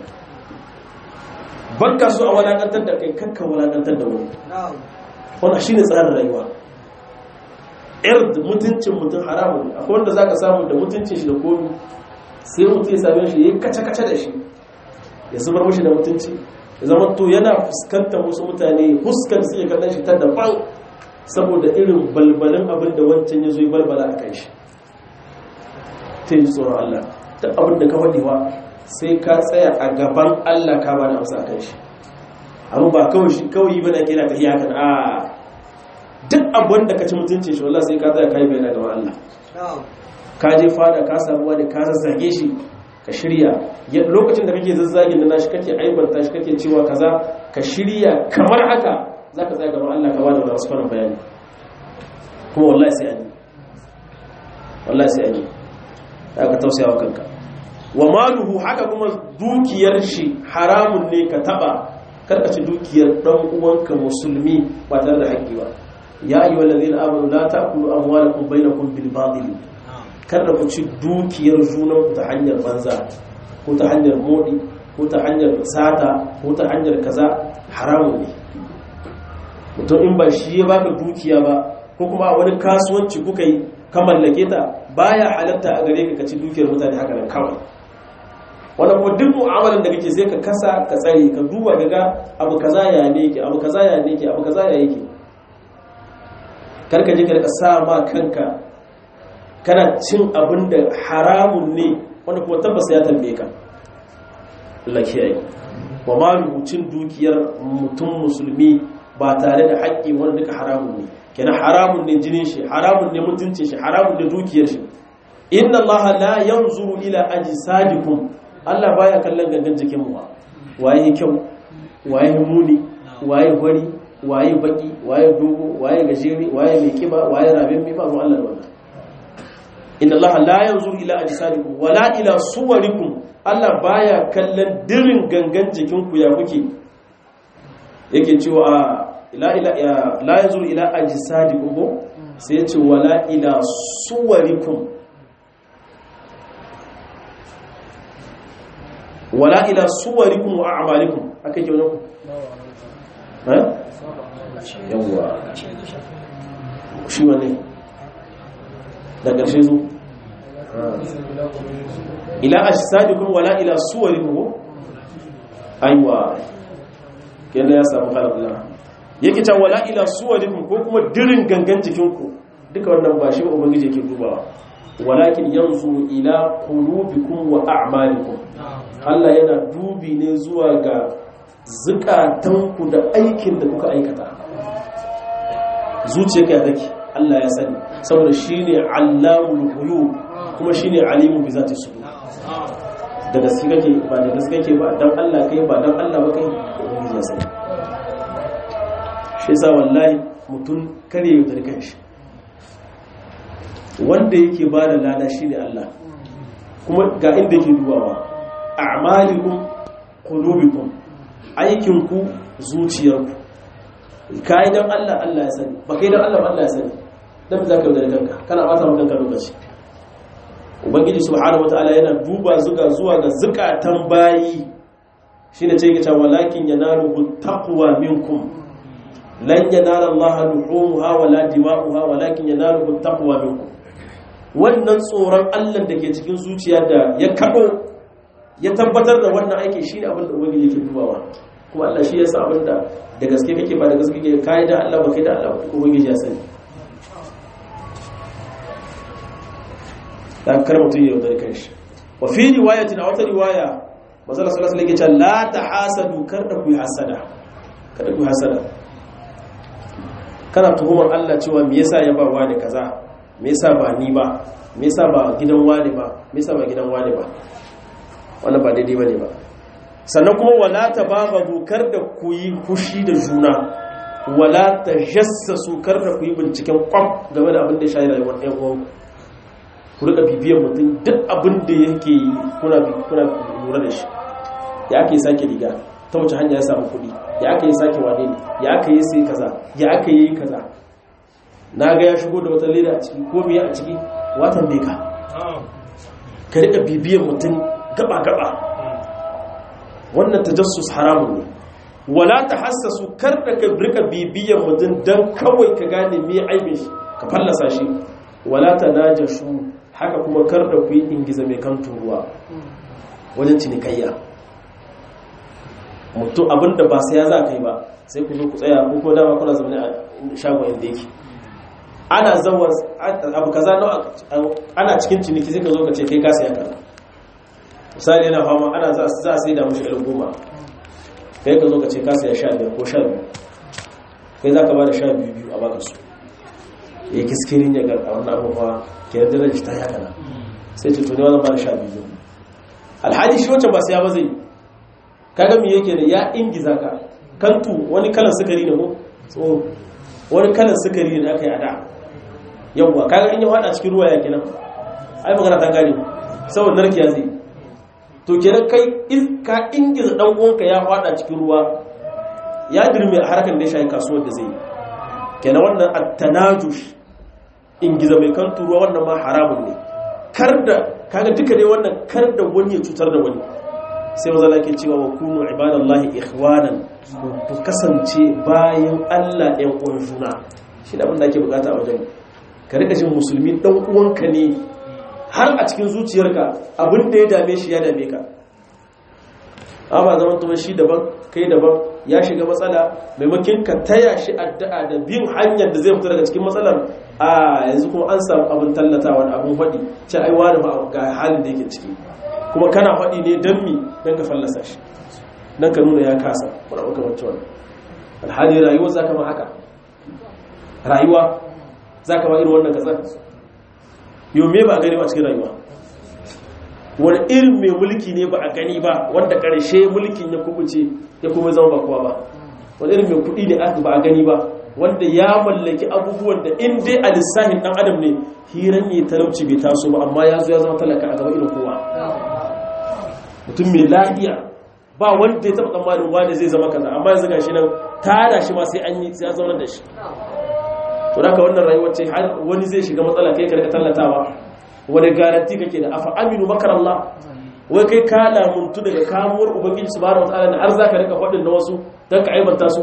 bakka so a walakantar da kai karka walakantar da wani wannan shine tsarin rayuwa ird mutuncin mutum haramun ne akwai wanda zaka samu da mutuncin shi da komi sai mutum ya same shi yayi kace kace da shi ya zubar mishi da mutunci ya zama to yana fuskantar wasu mutane fuskar sai ya kallon shi ta daban saboda irin balbalin abin da wancan ya zo yi balbala a kai shi ta yi tsoron Allah ta abin da ka faɗiwa sai ka tsaya a gaban Allah ka ba da amsa a kan shi amma ba kawai shi kawai ba da kira ta iya kan a duk abin da ka ci mutuncin shi wallahi sai ka tsaya kai bayana ga Allah ka je fada ka samu wani ka zazzage shi ka shirya lokacin da kake zazzage na nashi kake aibanta shi kake cewa kaza ka shirya kamar haka zaka tsaya gaban Allah ka bada wasu fara bayani kuma wallahi sai an yi wallahi sai an yi ka tausaya wa kanka wa maluhu haka kuma dukiyar shi haramun ne ka taba karkace dukiyar dan uwanka musulmi ba tare da haƙƙi ba ya ayyuhal ladina amanu la ta'kulu amwalakum bainakum bil batil kada ku ci dukiyar junan ku ta hanyar banza ko ta hanyar modi ko ta hanyar sata ko ta hanyar kaza haramun ne mutum in ba shi ya baka dukiya ba ko kuma wani kasuwanci kuka yi ka mallake ta baya halatta a gare ka ka ci dukiyar mutane haka nan kawai wanda kuma duk mu'amalan da kake sai ka kasa ka tsare ka duba ga ga abu kaza ya ne yake abu kaza ya ne yake abu kaza ya yake karka je ka rika sa ma kanka kana cin abin da haramun ne wanda kuma tabbas ya tambaye ka Allah kiyaye wa malu cin dukiyar mutum musulmi ba tare da haƙƙi wanda duka haramun ne kenan haramun ne jinin shi haramun ne mutuncin shi haramun ne dukiyar shi inna Allah la yanzuru ila ajsadikum Allah baya kallon gangan jikin mu waye kyau waye muni waye gwari waye baki waye dogo waye gajeri waye mai kiba waye rabin mai ba mu Allah da wannan inna Allah la yanzuru ila ajsadikum wala ila suwarikum Allah baya kallon dirin gangan jikin ku ya kuke yake cewa ila ila la yanzuru ila ajsadikum ko sai ya ce wala ila suwarikum wala ila suwarikum wa a'malikum aka ke wannan ha yawa shi wane da ƙarshe zo ila ajsadikum wala ila suwarikum aiwa kenan ya samu halalla yake ta wala ila suwarikum ko kuma dirin gangan jikinku duka wannan ba shi ba ubangiji yake dubawa walakin yanzu ila qulubikum wa a'malikum Allah yana dubi ne zuwa ga zukatanku da aikin da kuka aikata zuciyarka ya take Allah ya sani saboda shine allamul ghuyub kuma shine alimun bi zati sudur da gaske kake ba da gaske kake ba dan Allah kai ba dan Allah ba kai ubangiji ya sani shi yasa wallahi mutum kare yau da kanshi wanda yake ba da lada shine Allah kuma ga inda yake dubawa a'malikum qulubikum aikinku zuciyarku kai dan Allah Allah ya sani ba kai dan Allah ba Allah ya sani dan zaka yi da kanka kana bata maka kanka lokaci ubangiji subhanahu wataala yana duba zuga zuwa ga zukatan bayi shine ce yake cewa walakin yanaluhu taqwa minkum lan yanala Allah luhumha wala dima'uha walakin yanaluhu taqwa minkum wannan tsoron Allah da ke cikin zuciya da ya kado ya tabbatar da wannan aiki shine abin da ubangiji yake dubawa kuma Allah shi ya sa abin da da gaske kake ba da gaske kake kai da Allah ba kai da Allah ba ubangiji ya sani dan kar mutun ya yaudar kanshi wa fi riwayatin a wata riwaya manzo sallallahu alaihi wasallam la tahasadu kar da ku hasada kada ku hasada kana tuhumar Allah cewa me yasa ya ba wani kaza me yasa ba ni ba me yasa ba gidan wani ba me yasa ba gidan wani ba wannan ba daidai bane ba sannan kuma wala tabagadu kar da ku yi fushi da juna wala tajassasu kar da ku yi binciken kwam game da abin da ya shayi rayuwar ɗan uwanku ku rika bibiyar mutum duk abin da yake yi kuna kuna lura da shi ya aka yi sake riga ta wace hanya ya samu kuɗi ya aka yi sake wane ne ya aka yi sai kaza ya aka yi kaza na ga ya shigo da wata leda a ciki ko biya a ciki watan bai ka ka rika bibiyar mutum gaba gaba wannan tajassus haramun ne wala tahassasu kar da ka rika bibiyar mutum dan kawai ka gane me aibin shi ka fallasa shi wala tanajashu haka kuma kar da ku yi ingiza mai kan turuwa wajen cinikayya mutum abinda ba sai ya za ka yi ba sai ku zo ku tsaya ko kuma dama kuna zaune a shagon inda yake ana zawa abu kaza ana cikin ciniki sai ka zo ka ce kai ka saya kaza misali yana fama ana za a sai da mushi ɗan goma kai ka zo ka ce ka saya sha biyar ko sha biyu kai za ka ba da sha biyu biyu a baka su ya kiskirin ya garka wannan abubuwa ke yarda da shi ta yaka na sai ce tuni wannan ba da sha biyu alhaji shi wancan ba saya ba zai kaga me yake da ya ingiza ka kantu wani kalan sukari ne ko so wani kalan sukari ne da aka yi a da yawwa kaga in ya hada cikin ruwa ya kenan ai magana ta gane saboda narkiya zai to kenan kai ka ingiza dan uwanka ya hada cikin ruwa ya dirme a harkar da ya shayi kasuwar da zai yi kenan wannan at-tanajush ingiza mai kan ruwa wannan ma haramun ne kar da kaga duka dai wannan kar da wani ya cutar da wani sai maza ke cewa wa kunu ibadallahi ikhwanan ku kasance bayan Allah ɗan uwan juna shi da abin da ake bukata a wajen ka rika jin musulmi dan uwanka ne har a cikin zuciyarka abin da ya dame shi ya dame ka amma zaman kuma shi daban kai daban ya shiga matsala maimakin ka taya shi addu'a da bin hanyar da zai fita daga cikin matsalar a yanzu kuma an samu abin tallatawa da abin faɗi ce ai wani ba ga halin da yake ciki kuma kana faɗi ne don mi don ka fallasa shi don ka nuna ya kasa wani abu kamar cewa alhali rayuwa za ka ma haka rayuwa za ka ma irin wannan kasar yau me ba a gani ba cikin rayuwa wani irin mai mulki ne ba a gani ba wanda ƙarshe mulkin ya kubuce ya kuma zama ba kowa ba wani irin mai kuɗi ne aka ba a gani ba wanda ya mallaki abubuwan da in dai a lissahin ɗan adam ne hiran ne talauci bai taso ba amma ya zo ya zama talaka a gaba irin kowa mutum mai lafiya ba wanda ya taɓa tsammanin wani zai zama kaza amma yanzu gashi nan tada shi ma sai an yi sai ya zauna da shi to da wannan rayuwar ce har wani zai shiga matsala kai ka rika tallatawa wani garanti kake da afa aminu makar Allah wai kai ka lamuntu daga kamuwar ubangiji subhanahu wataala da har zaka rika faɗin na wasu dan ka aibanta su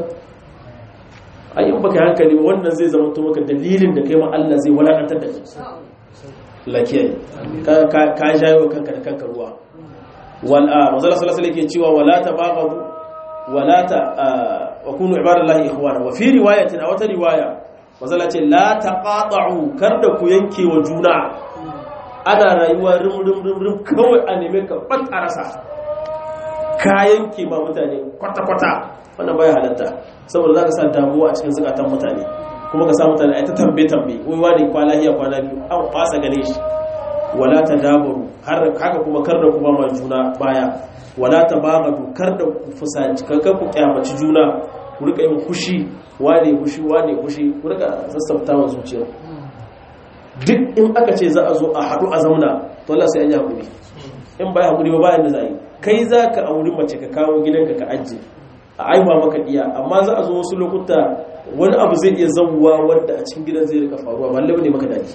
ai in baka hankali ba wannan zai zama to maka dalilin da kai ma Allah zai walakantar da shi lakiyai ka ka ka jayo kanka da kanka ruwa wal a manzo sallallahu alaihi yake cewa wala tabaghadu wala ta wa kunu ibadallahi ikhwana wa fi riwayatin a wata riwaya manzo ce la taqata'u kar da ku yanke wa juna ana rayuwa rim-rim-rim kawai a neme ka ɓata rasa kayan ke ma mutane kwata-kwata wannan baya halatta saboda za ka sa damuwa a cikin zukatan mutane kuma ka sa mutane a ta tambe-tambe wai wani kwana hiya kwana biyu an fasa gane shi wala ta dabaru haka kuma kar da kuma ma juna baya wala ta bagadu kar da ku fusaci kankan ku kyamaci juna ku rika yin kushi wane kushi wane kushi ku rika sassafta wa zuciya duk in aka ce za a zo a haɗu a zauna to Allah sai an yi haƙuri in ba ya haƙuri ba bayan da za a yi kai za ka auri mace ka kawo gidanka ka ajiye a aiwa maka iya amma za a zo wasu lokuta wani abu zai iya zauwa wanda a cikin gidan zai rika faruwa ba lalle ne maka daji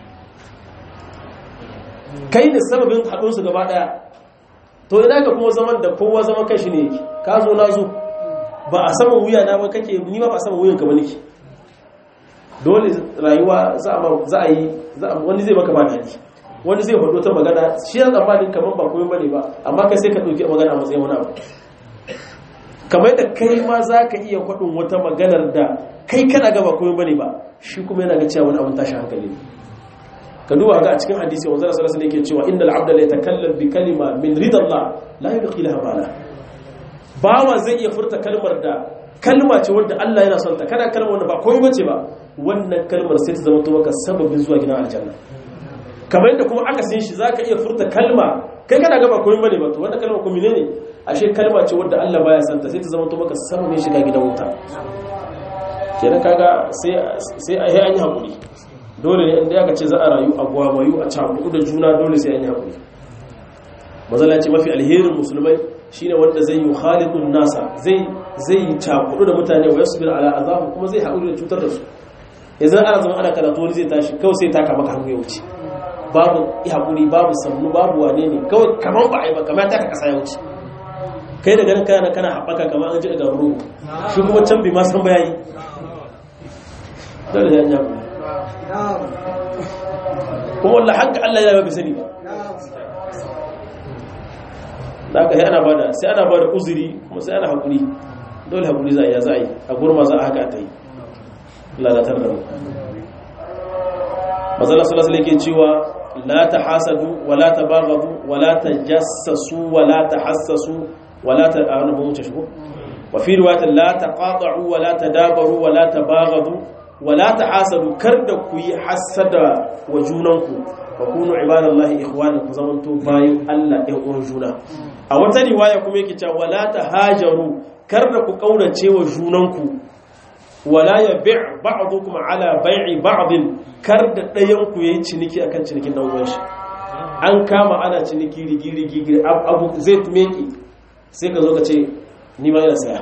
kai da sababin haɗo su gaba ɗaya to ina ka kuma zaman da kowa zaman kashi ne yake ka zo na zo ba a saman wuya na ba kake ni ba a saman wuyanka ba nake dole rayuwa za a yi wani zai maka ba daɗi wani zai faɗo ta magana shi ya tsammanin kamar ba komai bane ba amma kai sai ka ɗauki magana a matsayin wani abu kamar da kai ma za ka iya faɗin wata maganar da kai kana ga ba komai bane ba shi kuma yana ga cewa wani abun tashi hankali ne ka duba ga a cikin hadisi wanzar sallallahu alaihi yake cewa innal abda la yatakallam bi kalima min ridallah la yulqi laha bala bawa zai iya furta kalmar da kalma ce wanda Allah yana son ta kana kalmar wanda ba komai bace ba wannan kalmar sai ta zama to maka sababin zuwa gidan aljanna kamar yadda kuma aka sin shi zaka iya furta kalma kai kana ga ba komai bane ba to wannan kalma ko menene ashe kalma ce wanda Allah baya son ta sai ta zama to maka sababin shiga gidan wuta kenan kaga sai sai ai an yi hakuri dole ne inda aka ce za a rayu a gwamayu a cakudu da juna dole sai an yi hakuri mazala ce mafi alherin musulmai shine wanda zai yi khalidun nasa zai zai cakudu da mutane wa yasbir ala azabu kuma zai haƙuri da cutar da su yanzu ana zama ana karatu wani zai tashi kawai sai taka maka hannu ya wuce babu haƙuri babu sannu babu wane ne kawai kamar ba a yi ba kamar ta ka kasa ya wuce kai da ganin kana kana haɓaka kamar an ji daga ruhu shi kuma can bi ma san bayani dole sai an yi haƙuri kuma wallah haka Allah ya bi sani ba da aka yi ana bada sai ana bada uzuri kuma sai ana haƙuri dole haƙuri za a yi za a yi a gurma za a haka ta yi lalatar da mu mazala salasala yake cewa la ta hasadu wa la ta bagadu wa la ta jassasu wa la ta hassasu wa la ta a wani wuce shigo wa fi riwayatin la taqata'u wa la tadabaru wa la tabaghadu wa la tahasadu kar da ku yi hasada wa junanku wa kunu ibadallahi ikhwanan ku zamanto bayin Allah ɗan uwan juna a wata riwaya kuma yake cewa wala tahajaru kar da ku kaurace wa junanku wala yabi' ba'dukum ala bai'i ba'din kar da ɗayan ku yayi ciniki akan cinikin dan uwan shi an kama ana ciniki rigi rigi abu zai tumeki sai ka zo ka ce ni ma yana saya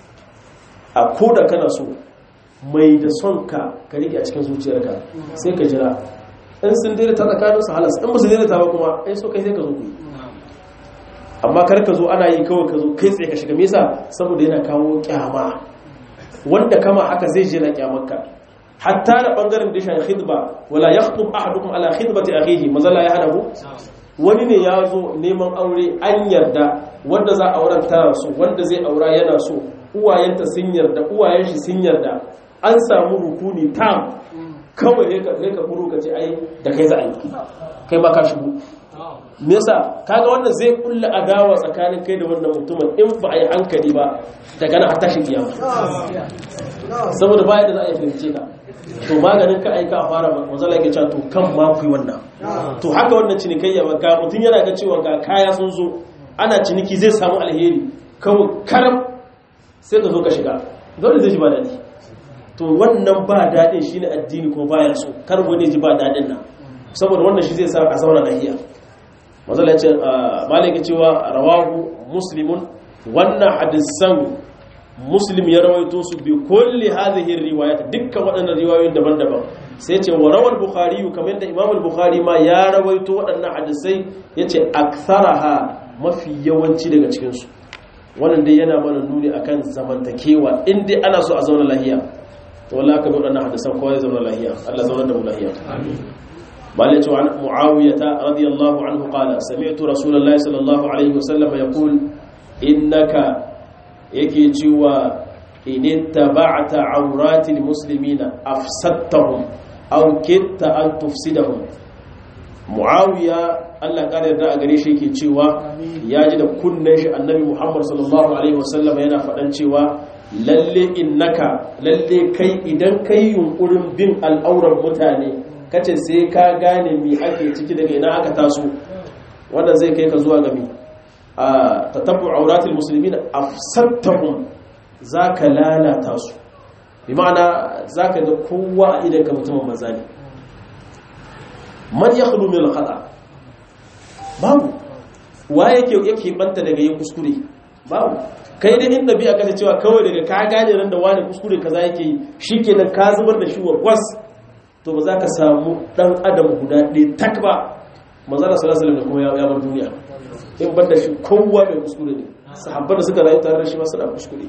a ko da kana so mai da son ka ka rike a cikin zuciyarka sai ka jira in sun daidaita tsakanin su halas in ba su daidaita ba kuma ai so kai sai ka zo ku yi amma kar ka zo ana yi kawai ka zo kai tsaye ka shiga mesa saboda yana kawo kyama wanda kama haka zai je na kyamarka hatta da bangaren dishan khidba wala yakhtub ahadukum ala khidbati akhihi mazalla ya hada wani ne ya zo neman aure an yarda wanda za a auren tana so wanda zai aura yana so uwayenta sun yarda uwayen shi sun yarda an samu rukuni tam kawai ne ka ka furu ka ce ai da kai za a yi kai ma ka shigo me yasa kaga wannan zai kulla adawa tsakanin kai da wannan mutumin in ba a yi hankali ba daga nan har tashin kiyama saboda baya da za a yi fahimce ka to maganin ka aika a fara mazala ke cewa to kan ma ku wannan to haka wannan cinikayya ba ga mutum yana ga cewa ga kaya sun zo ana ciniki zai samu alheri kawai karam sai ka zo ka shiga dole zai ji ba daɗi to wannan ba daɗin shine addini ko baya so kar wani ji ba daɗin nan saboda wannan shi zai sa a zauna lahiya mazala ce malaka cewa rawahu muslimun wannan hadisan muslim ya rawaito su bi kulli hadhihi riwayat dukkan waɗannan riwayoyin daban-daban sai ce wa rawal bukhari kamar da imam al-bukhari ma ya rawaito waɗannan hadisai yace aktharaha mafi yawanci daga cikin su wannan dai yana mana nuni akan zamantakewa in dai ana so a zauna lahiya to wallahi ka bi waɗannan hadisan kowa ya zauna lahiya Allah zauna da mu lahiya amin مالك عن معاوية رضي الله عنه قال سمعت رسول الله صلى الله عليه وسلم يقول إنك yake cewa in ittaba'ta awratil muslimina afsadtahum aw kitta an tufsidahum muawiya Allah kare yarda a gare shi yake cewa ya ji da kunnen shi annabi Muhammad sallallahu alaihi wasallam yana faɗan cewa lalle innaka lalle kai idan kai yunkurin bin al'auran mutane kace sai ka gane me ake ciki daga ina aka taso wannan zai kai ka zuwa ga me a tatabbu auratul muslimin afsattahum zaka lalata su bi ma'ana zaka ga kowa a idan ka mutumin maza ne man yakhlu min al-khata babu wa yake yake banta daga yin kuskure babu kai da inda bi aka cewa kawai daga ka gane ran da wani kuskure kaza yake yi shikenan ka zubar da shi wa gwas to ba za ka samu dan adam guda ɗaya tak ba manzala sallallahu alaihi wasallam da kuma ya bar duniya in ban da shi kowa mai kuskure ne sahabban da suka rayu tare da shi ma suna kuskure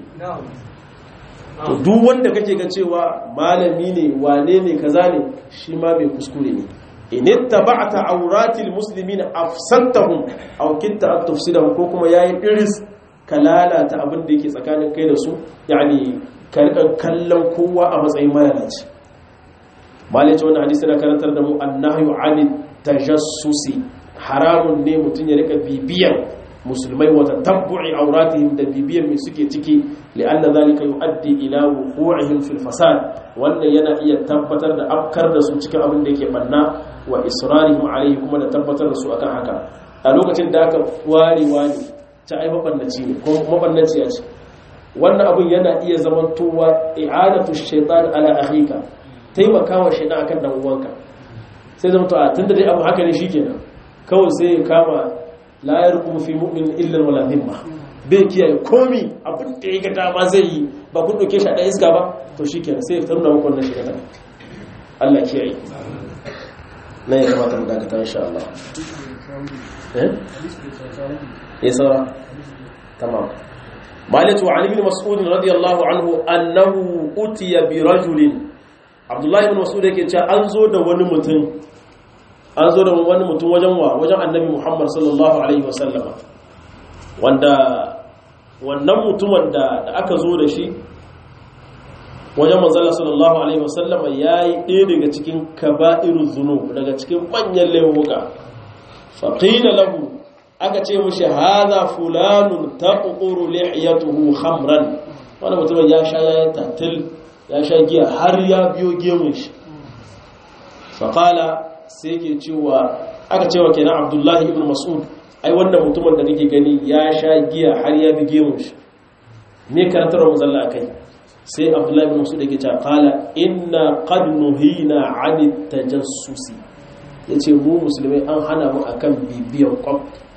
to duk wanda kake ga cewa malami ne wane ne kaza ne shi ma mai kuskure ne in ittaba'ta awratil muslimin afsantahum aw kitta an tufsidahum ko kuma yayi iris ka lalata abin da yake tsakanin kai da su yani ka rika kallon kowa a matsayin malalaci malai ce wannan hadisi na karantar da mu annahyu anit tajassusi haramun ne mutum ya rika bibiyan musulmai wata tabbu'i auratihim da bibiyan mai suke ciki li'anna zalika yu'addi ila wuqu'ihim fil fasad wannan yana iya tabbatar da afkar da su cikin abin da yake banna wa israrihim alayhi kuma da tabbatar da su akan haka a lokacin da aka ware wani ta ai mabannaci ne ko mabannaci ya ce wannan abin yana iya zamantowa i'adatu shaytan ala akhika taimakawa shaytan akan dan uwanka sai zama to a tunda dai abu haka ne shikenan kawai sai ya kama la yarqumu fi mu'min illa wala dhimma bai kiyaye komi abin da ya ga dama zai yi ba kun doke shi a ɗan iska ba to shikenan sai ya tarna muku wannan shiga Allah kiyaye nan ya kamata mu dakata insha Allah eh ya saura tamam مالك وعن ابن مسعود رضي الله عنه أنه أتي برجل عبد الله بن مسعود yake cewa an zo da wani mutum an zo da wani mutum wajen wa wajen annabi Muhammad sallallahu alaihi wasallama wanda wannan mutumin da aka zo da shi wajen manzala sallallahu alaihi wasallama yayi ɗaya daga cikin kaba'irul zunub daga cikin manyan laifuka faqila lahu aka ce mushi hadha fulanun taquru lihiyatuhu khamran wannan mutumin ya sha ya tatil ya sha giya har ya biyo gemun shi faqala sai ke cewa aka cewa kenan abdullahi ibn mas'ud ai wannan mutumin da kake gani ya sha giya har ya bi gemun shi me karantar muzalla akai sai abdullahi ibn mas'ud yake cewa qala inna qad nuhina 'ani tajassusi yace mu musulmai an hana mu akan bibiyan kwam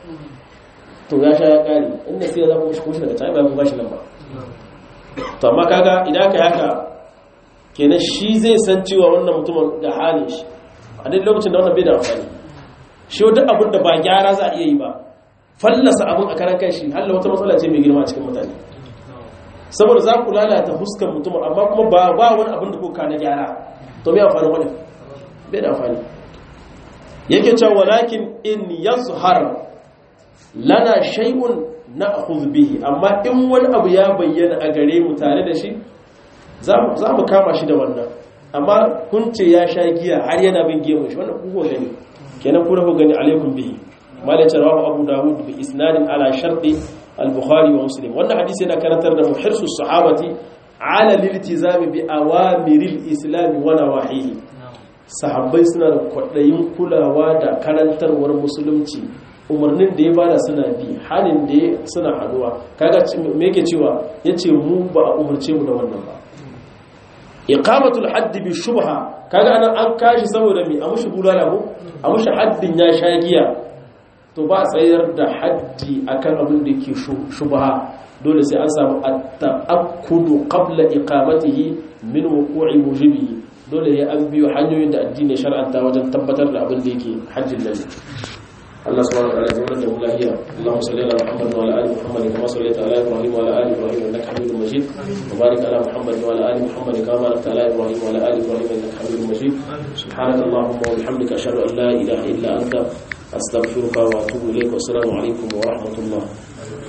to ya sha ya kare inda sai ya zama shi kushi daga tayi ba ku bashi nan ba to amma kaga idan ka haka kenan shi zai san cewa wannan mutumin ga halin shi a duk lokacin da wannan bai da amfani shi wata abin da ba gyara za a iya yi ba fallasa abin a karan kan shi halla wata matsala ce mai girma a cikin mutane saboda za ku lalata huskan mutumin amma kuma ba ba wani abin da kuka na gyara to mai amfani wani bai da amfani yake cewa walakin in yazhar lana shay'un na'khudh bihi amma in wani abu ya bayyana a gare mu tare da shi za mu kama shi da wannan amma kun ce ya sha giya har yana bin gemun shi wannan kuka gani kenan ku rahu gani alaikum bihi malaka rawahu abu dawud bi isnadin ala sharti al-bukhari wa muslim wannan hadisi yana karantar da muhirsu sahabati ala liltizami bi awamiril islam wa nawahihi sahabbai suna da kwadayin kulawa da karantarwar musulunci umarnin da ya bada suna bi halin da suna haduwa kaga me yake cewa yace mu ba a umarce mu da wannan ba iqamatul hadd bi shubha kaga anan an kashi saboda me a mushi bulala ko a mushi haddin ya sha giya to ba tsayar da haddi akan abin da ke shubha dole sai an samu at-ta'akkudu qabla iqamatihi min wuqu'i mujibihi dole ya an biyo hanyoyin da addini shar'anta wajen tabbatar da abin da yake hajjin lalle الله سبحانه وتعالى يقول له الله اللهم صل على محمد وعلى ال محمد كما صليت على ابراهيم وعلى ال ابراهيم انك حميد مجيد وبارك على محمد وعلى ال محمد كما باركت على ابراهيم وعلى ال ابراهيم انك حميد مجيد سبحانك اللهم وبحمدك اشهد ان لا اله الا انت استغفرك واتوب اليك والسلام عليكم ورحمه الله